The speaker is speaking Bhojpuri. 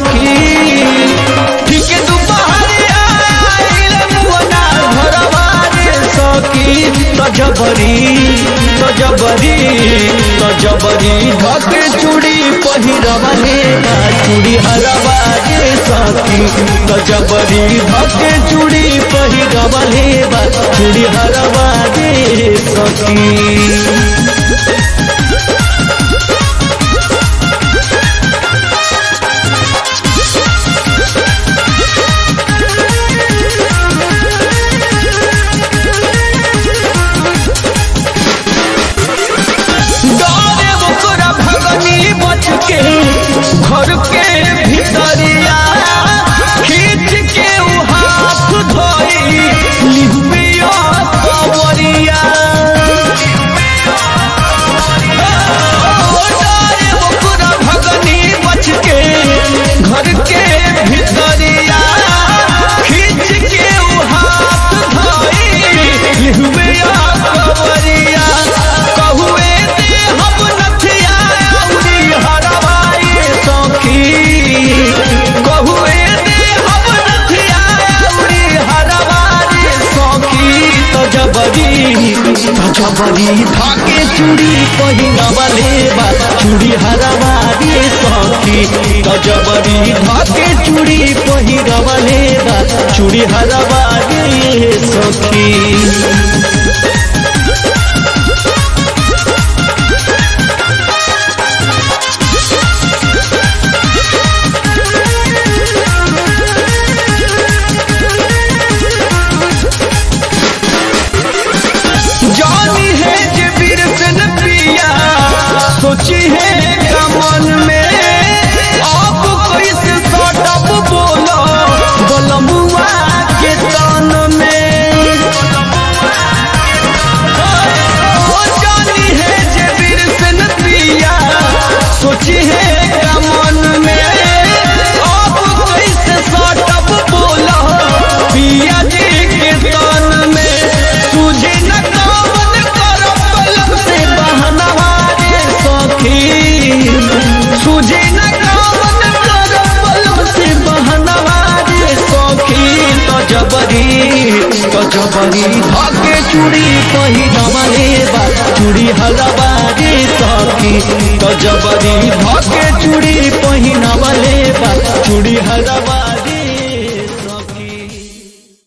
सखी ठीक दुपहरिया आइल मुअना घरवा रे सखी तो जबरी तो जबरी तो जबरी धक चूड़ी पहिरवा ले बा चूड़ी हरवा रे सखी तो जबरी धक चूड़ी पहिरवा ले बा चूड़ी हरवा रे सखी डरे ओकरा भगनी बच के घर के भीतरिया खींच के उ हाथ धोई लिहुबिया कवरिया डरे ओकरा भगनी बच के घर के भीतरिया खींच के उ हाथ धोई लिहुबिया कवरिया कहुए दे हम नथिया औरी हरवाई सखी कहुए दे हम नथिया औरी हरवाई सखी तो जबरी तो जबरी धाके चूड़ी पहिरवले बा चूड़ी हरवाई सखी तो जबरी धाके चूड़ी पहिरवले बा चूड़ी हरवाई सखी जानी है जे वीर से न पिया सोची है कमन में आप कैसे सटप बोलो बलमुआ के तन में ओ जानी है जे वीर से न पिया सोची है कमन में आप कैसे सटप बोलो पिया जी के तन में तुझे न कामन कर पलक से बहनवा रे सखी तुझे न कामन कर पलक से बहनवा रे सखी तो जबरी तो जबरी धागे चूड़ी पहिरवा ले बा चूड़ी हलवा रे सखी तो जबरी धागे चूड़ी